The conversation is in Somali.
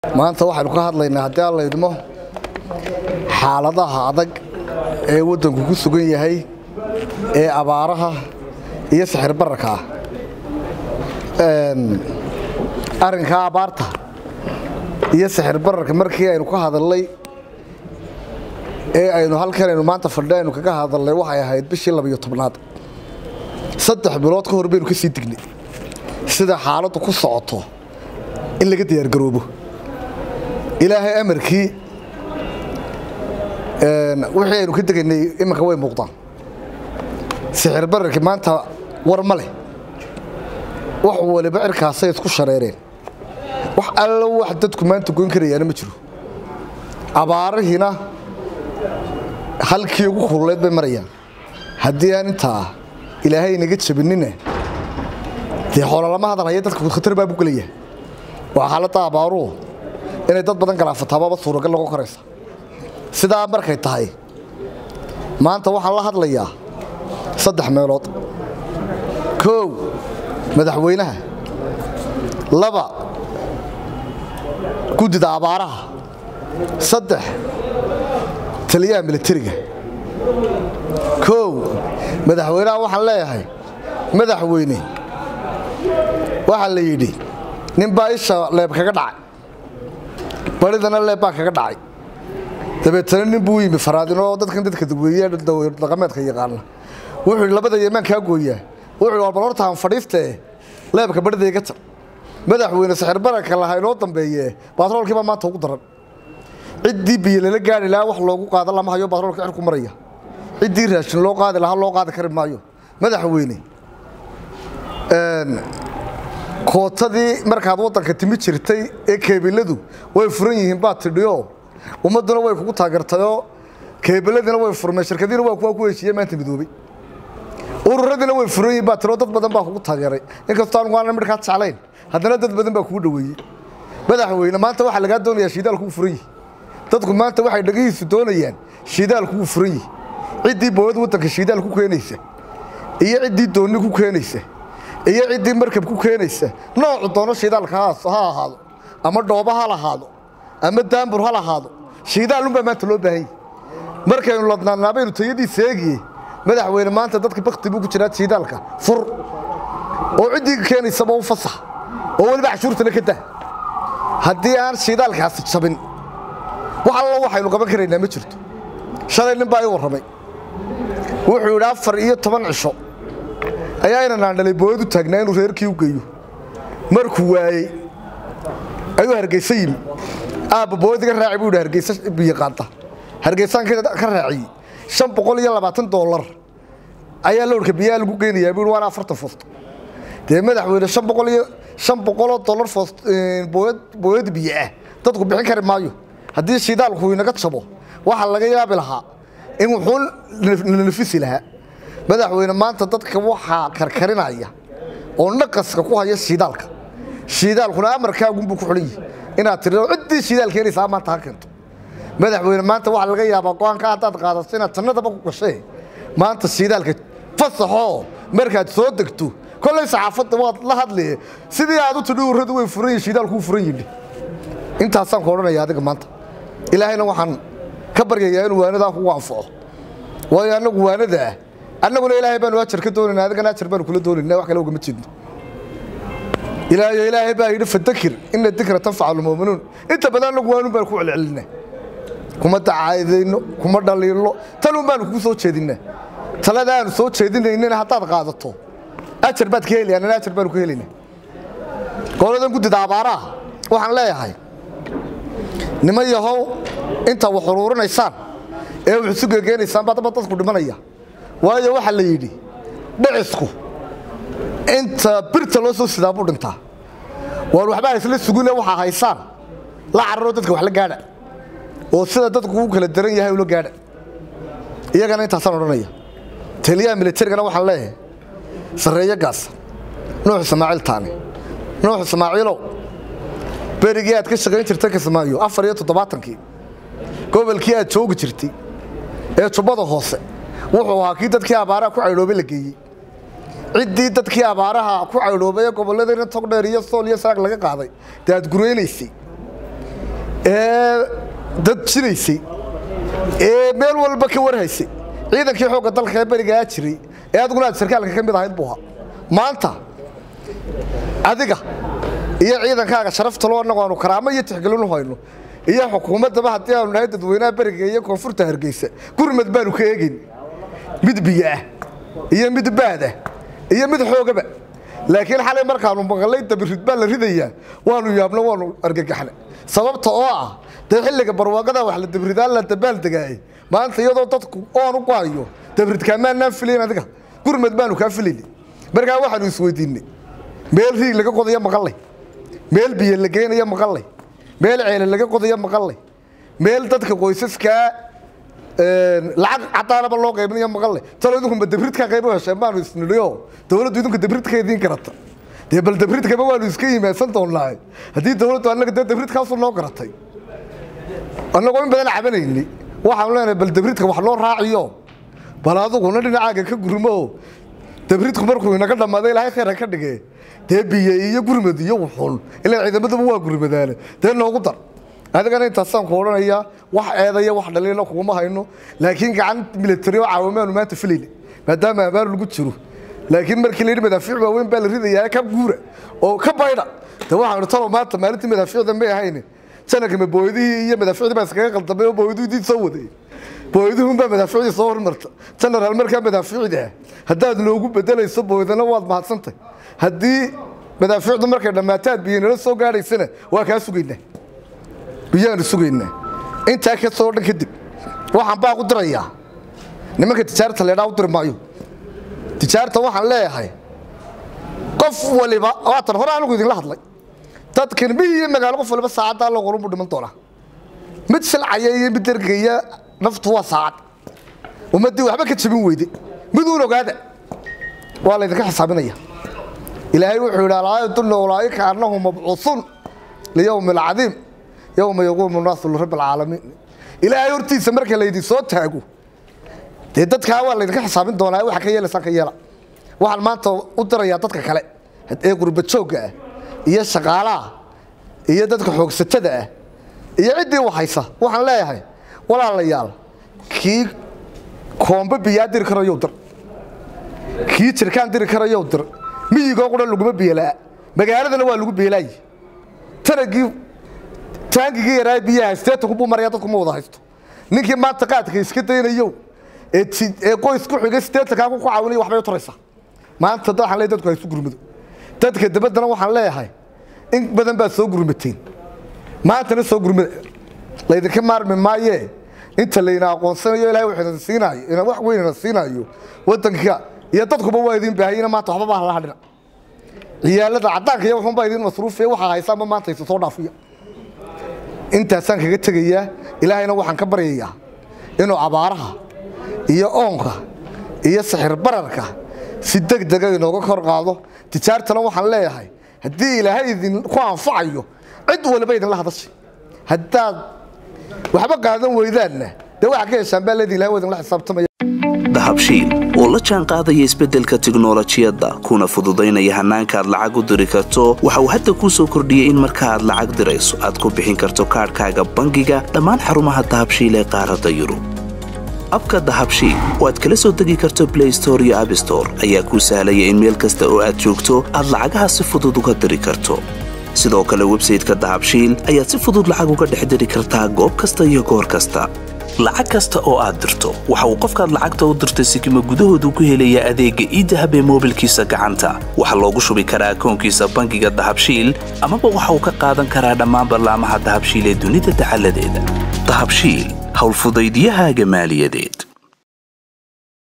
maanta waxaynu ka hadlaynaa haddii aan laydmo xaaladaha adag ee waddanku ku sugan yahay ee abaaraha iyo sixir bararka ah arrinkaa abaarta iyo sixir bararka markii aynu ka hadalnay ee aynu halkan aynu maanta fadhi aynu kaga hadalnay waxay ahayd bishii labiyo tobnaad saddex bilood ka hor baynu ka sii dignay sida xaaladdu ku socoto in laga diyaargaroobo ilaahay amarkii wixii aynu ka degaynay iminka way muuqdaan sixir bararkii maanta war ma leh wax waliba cirkaasay isku shareereen wax allo wax dadku maanta goyn karayaana ma jiro abaarihiina halkii ugu kululeed bay marayaan haddii aan intaa ilaahay inaga jabinina dee xoololama hadal haya dadka khatar baa bu gelaya waa xaaladda abaaruhu inay dad badan galaafataababa suuragal noqon karaysa sidaa markay tahay maanta waxaan la hadlayaa saddex meelood koow madaxweynaha laba guddida abaaraha saddex taliyaha militariga koow madaxweynaha waxaan leeyahay madaxweyne waxaa la yidhi ninbaa isha leeb kaga dhacay baridana leeb baa kaga dhacay dabeetana nin buu yimi faraadin oo dadkan dadka dagweeye dhaqameedka yaqaana wuxuu yidhi labada yemaan kaa gooyaa wuxuu yidhi bal horta aan fadhiistee leebka baridayga jar madaxweyne sixir bararka lahaa inoo dambeeye baatroolkii baa maanta ugu daran ciddii biyo lala gaari lahaa wax loogu qaada lama hayo baatroolka cirku maraya ciddii raashin loo qaadi lahaa loo qaadi kari maayo madaxweyne kootadii markaad waddanka timi jirtay ee keebiladu way furan yihiin baad tidhioo ummadduna way kugu taageertayoo keebiladiina way furmeen shirkadiina waa kuwa ku heshiiye maanta midoobay ururadiina way furan yihiin baad tidhoo dad badan baa kugu taageeray inkastoo anugu aanan midhkaa jeclayn haddana dad badan baa kugu dhoweeyey madaxweyne maanta waxaa lagaa doonayaa shiidaalku wuu furan yihi dadku maanta waxay dhegihiisu doonayaan shiidaalku wuu furan yihi ciddii booyad waddanka shiidaal ku keenaysa iyo ciddii doonni ku keenaysa iyo ciddii markab ku keenaysa noocu doono shiidaalka ha ahaado ama dhoobo ha lahaado ama daambur ha lahaado shiidaalunbaa maanta loo baahan yahi markaynu ladnaanaabaynu tayadiisa eegiye madaxweyne maanta dadka bakti buu ku jiraa shiidaalka fur oo ciddii keenaysaba u fasax oo weliba cashuurtana ka dah haddii aan shiidaalkaasi jabin wax allo waxaynu qaban karaynaa ma jirto shalay nin baa ii warramay wuxuu yidhi afar iyo toban cisho ayaa inanaan dhalay booyad u taagnaa inuu reerkii u geeyo markuu waayey ayuu hargeysa yimi aabba booyad iga raaci buu yidhi hargeysa biyo qaanta hargeysaan ka raaciyey shan boqol iyo labaatan doolar ayaa lowrka biyaha lagu geynayaa buu yidhi waana afartan foosto dee madaxweyne shan boqol iyo shan boqoloo dollar foost booyad booyad biyo ah dadku bixin kari maayo haddii shidaalku inaga jabo waxaa laga yaabi lahaa in wuxuu la nafisi lahaa madaxweyne maanta dadka waxaa karkarinaya oo naqaska ku haya shiidaalka shiidaalkuna amarkaagunbuu ku xulan yihi inaad tiri ciddii shidaal keenaysaa maanta ha keento madaxweyne maanta waxaa laga yaabaa go-aanka haddaad qaadato inaad jannadaba ku gashee maanta shiidaalka fasaxoo markaad soo degto kollay saxaafadda waad la hadlee sidii aad u tidhi urradu way furan yihin shiidaalku wuu furan yidhi intaasaan ku odhanaya adiga maanta ilaahayna waxaan ka baryayaa inuu waanadaa kugu anfaco waayo annagu waanada ah annaguna ilaahay baanu ajar ka doonayna adigana ajar baanu kula doonayna wax kale ugama jeedno ilaahay ilaahay baa yidhi fadakir ina dikra tanfacu lmu'minuun inta badan annagu waanun baanu ku celcelinaa kuma dacaadayno kuma dhaliilno tanun baanu kugu soo jeedinaa talada aanu soo jeedinaynana haddaad qaadato ajar baad ka heli annana ajar baanu ka helaynaa goladan guddida abaaraha waxaan leeyahay niman yahow inta wax uruurinaysaan ee wax isu gegeenaysaan baa daba dadku dhimanaya waayo waxaa la yidhi dhicisku inta birta loo soo sidaa buu dhintaa waan waxbaa isla sugine waxaa haysaan la cararoo dadka wax la gaadha oo sida dadku u kala daran yahay ula gaadha iyagana intaasaan odhanaya taliyaha militarigana waxaan leeyahay sarreeyo gaasa nuux ismaaciil taane nuux ismaaciilow berigii aad ka shaqayn jirtay kismaayo afar iyo toddobaatankii gobolkii aad joogi jirtay ee jubbada hoose wuxuu ahaa kii dadkii abaaraha ku caydhoobay la geeyey ciddii dadkii abaaraha ku caydhoobay ee gobolladayna togdheer iyo sool iyo saraag laga qaaday dee aad guraynaysay ee dad jiraysay ee meel walba ka warhaysay ciidankii xoogga dalka ee berigaa jiray ee adiguna aad sarkaalka ka mid ahayd buu ahaa maanta adiga iyo ciidankaaga sharafta loo annagu aanu karaamo iyo tixgelinu hayno iyo xukuumaddaba haddii aanu nahay dadweynaha beriga iyo koonfurta hargeysa gurmad baanu ka eegayn mid biyo ah iyo mid baad ah iyo mid xoogaba laakiin xalay markaanu maqalay dabirid baa la ridayaa waanu yaabno waanu argagaxna sababta oo ah dee xilliga barwaaqada wax la dabridaan la dabaaldegaayay maanta iyadoo dadku oon u go'ayo dabridkaamaanaan filayn adiga gurmad baanu kaa filayni markaa waxaanu isweydiinay meel riig laga qodayo maqallay meel biyo la geynayo maqallay meel ceele laga qodayo maqallay meel dadka qoysaskaa lacag cadaanaba loo qaybinayo maqallay talo idinkunba dabridkaa qayb u hesheen baanu isnidhiyo dowladdu idinku dabridka idiin garata dee bal dabridkaba waanu iska yimaadsan doonnaa haddii dowladdu annaga dee dabridkaasu noo garatay annagoo in badan cabanayni waxaanu leenahay bal dabridka wax loo raaciyo bal aduguna dhinacaaga ka gurmo dabridku markuu inaga dhammaaday ilaahay khayra ka dhige dee biyo iyo gurmad iyo wuxun ilaa ciidamaduba waa gurmadaane dee noogu dar adigana intaasaan ku odhanayaa wax eedaya wax dhaliila kuguma hayno laakiin gacan militari oo caawamaanu maanta filayna maadaama abaar lagu jiro laakiin markii la yidhi madaafiic waaweyn baa la ridayaa ka guura oo ka baydha de waxaanu talo maanta maalintii madaafiicda may ahayn sanadka ma booydihii iyo madaafiicdii baa iskaga qaldamay oo booyduhii soo waday booyduhunbaa madaafiicdii soo hormarta genaraal markaa madaafiicda ah haddaad noogu bedelayso booydana waad mahadsantay haddii madaafiicdu markay dhammaataad biyo nala soo gaadhaysana waa kaa sugaynaa biyaanu sugaynaa intaa ka soo dhan kadib waxaan baa u dirayaa nimanka tijaarta leedhaa u diri maayo tijaarta waxaan leeyahay qof waliba waatan hore anigu idinla hadlay dadkan mi iyo magaalo qof waliba saacaddaa logolunbu dhiman doonaa mid silcaya iyo mid dergaya naftu waa saacad ummaddii waxba ka jabin weyde miduun ogaada waa laydinka xisaabinaya ilaahay wuxuu yidhi alaayadunna ulaa'ika annahum mabcuusuun liyowmi alcadiim yowma yaquumu naasu lirabbi alcaalamiin ilaahay hortiisa marka laydin soo taago dee dadkaa waa laydinka xisaabin doonaa waxa ka yeelaysaan ka yeela waxaan maanta u dirayaa dadka kale ee gurbajoogga ah iyo shaqaalaha iyo dadka xoogsatada ah iyo ciddii waxaysa waxaan leeyahay walaalayaal kii koombe biyaa diri karayow dir kii jirkaan diri karayow dir miyigoo qura laguma biyelaa magaaladana waa lagu beelaaye tanagii taangigii yaraa biyaha steetanku buu maraya dadku ma wada haysto ninkii maanta qaadka iska daynayow ee ee qoys ku xigay steetankaa ku caawinaya waxbay u taraysaa maanta dad waxaan leeyahay dadku haysu gurmado dadka dabaddana waxaan leeyahay in badan baad soo gurmateen maantana soo gurmada laydinka maarmi maayee inta layna aqoonsanayo ilahay wax idin siinaayo ina wax weyn ina siinaayo waddanka iyo dadkuba waa idin baahayina maanta waxba baa hala hadhina ciyaalada caddaanka iyo waxunbaa idin masruufiya waxaa haysaanba maanta isu soo dhaafiya intaasaan kaga tegayaa ilaahayna waxaan ka baryayaa inuu abaaraha iyo oonka iyo sixir bararka si deg dega inooga kor qaado tijaartana waxaan leeyahay haddii ilaahay idinku anfacayo cid waliba idinla hadashay haddaad waxba qaadan weydaanna dee waxaa ka heshaan baa leedi ilahay waa idinla xisaabtamaya dahabshiil oo la jaan qaadaya isbeddelka tiknolojiyadda kuna fududaynaya hannaanka aad lacag u diri karto waxa uu hadda kuu soo kordhiyey in marka aad lacag dirayso aad ku bixin karto kaadhkaaga bangiga dhammaan xarumaha dahabshiil ee qaaradda yurub abka dahabshiil oo aad kala soo degi karto blay store iyo abstore ayaa kuu sahlaya in meel kasta oo aad joogto aad lacagaha si fudud uga diri karto sidoo kale websayteka dahabshiil ayaad si fudud lacag uga dhex diri kartaa goob kasta iyo goor kasta lacag kasta oo aad dirto waxa uu qofkaad lacagta u dirtay sikima gudahoodu ku helayaa adeegga iidahab ee moobilkiisa gacanta waxaa loogu shubi karaa akoonkiisa bangiga dahabshiil amaba waxa uu ka qaadan karaa dhammaan ballaamaha dahabshiil ee dunida dacaladeeda dahabshiil howlfudaydyahaaga maaliyadeed